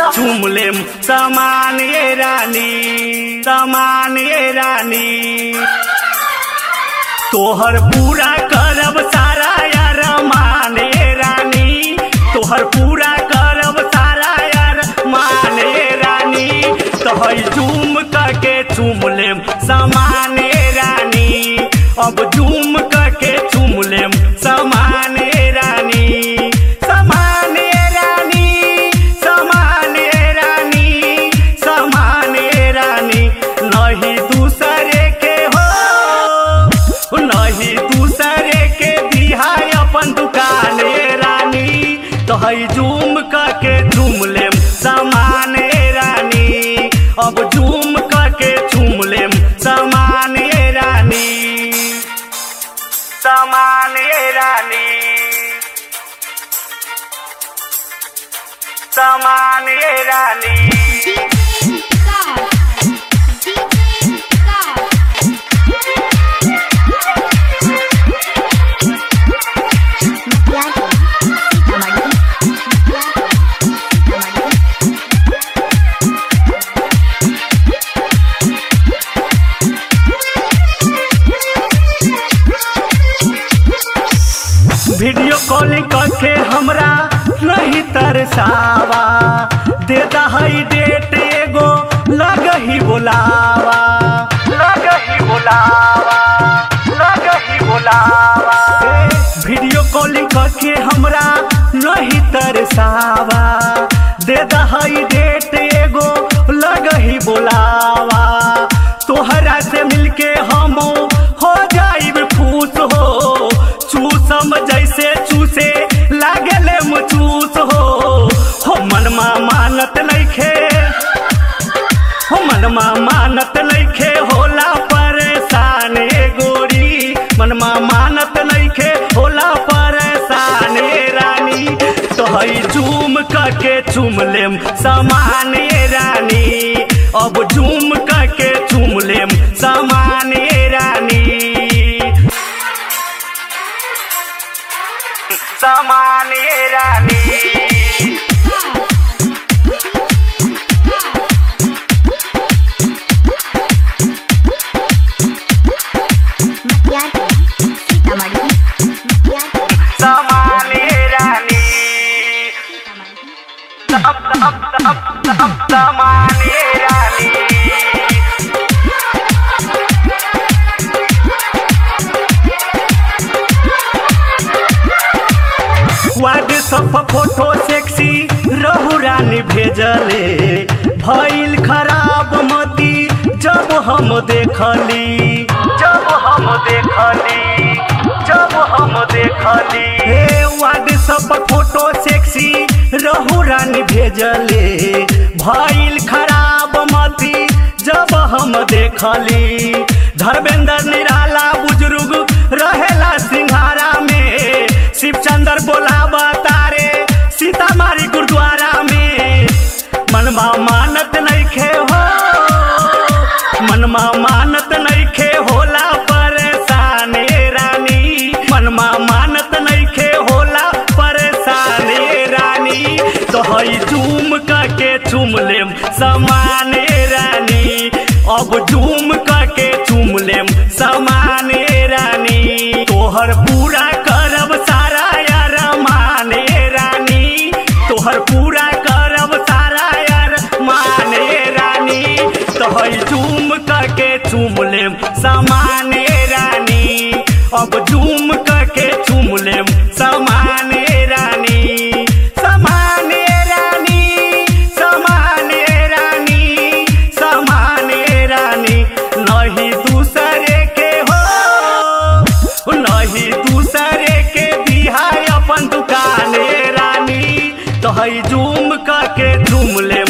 चूम लेम समान ये रानी समान ये रानी तोहर पूरा करब सारा यार माने रानी तोहर पूरा करब सारा यार माने रानी तोहर झूम करके चूम लेम समाने रानी अब झूम करके चूम लेम समाने रानी समाने रानी समाने रानी समाने रानी नहीं दूसरे के हो नहीं दूसरे के दिहाय अपन दुकाने रानी तो हई जूम करके झूम लेम समाने रानी अब झूम करके झूम लेम समाने रानी समाने रानी समाने रानी वीडियो कॉलिंग करके हमरा नहीं तरसावा देता हई डेट एगो लग ही बोलावा लग ही बोलावा लग ही बोलावा वीडियो कॉलिंग करके हमरा नहीं तरसावा देता हई डेट एगो लग ही बोलावा तोहरा से मिलके हम हो जाइब खुश हो चूसम जैसे चूसे लागले मुचूस हो हो मनमा मानत नइखे हो मनमा मानत नइखे होला परेशान ए गोरी मनमा मानत नइखे होला परेशान ए रानी तो हई झूम करके चूम लेम समान ए रानी अब झूम करके चूम लेम समान ए रानी समाने रानी समाने रानी सम- सम- सम- सम- समाने रानी व्हाट्सअप फोटो सेक्सी रहु रानी भेजले भइल खराब मती जब हम देखली जब हम देखली जब हम देखली हे व्हाट्सअप फोटो सेक्सी रहु रानी भेजले भइल खराब मती जब हम देखली धर्मेंद्र निराला बुजुर्ग रहेला सिंघारा में शिवचंद्र बोलावा तारे सीतामारी गुरुद्वारा में मनवा मानत नइखे हो मनवा मानत नइखे होला परेशान ए रानी मनवा मानत नइखे होला परेशान ए रानी तो हई झूम करके चूम लेम समान ए रानी अब झूम करके चूम लेम समान ए रानी तोहर पूरा करब सारा यार माने रानी तोहर पूरा करब सारा यार माने रानी तोहर झूम करके चूम लेम समाने रानी अब झूम करके चूम लेम समाने रानी समाने रानी समाने रानी समाने रानी नहीं दूसरे के हो नहीं दूसरे के दिहाय अपन दुकाने रानी तो हई झूम करके झूम ले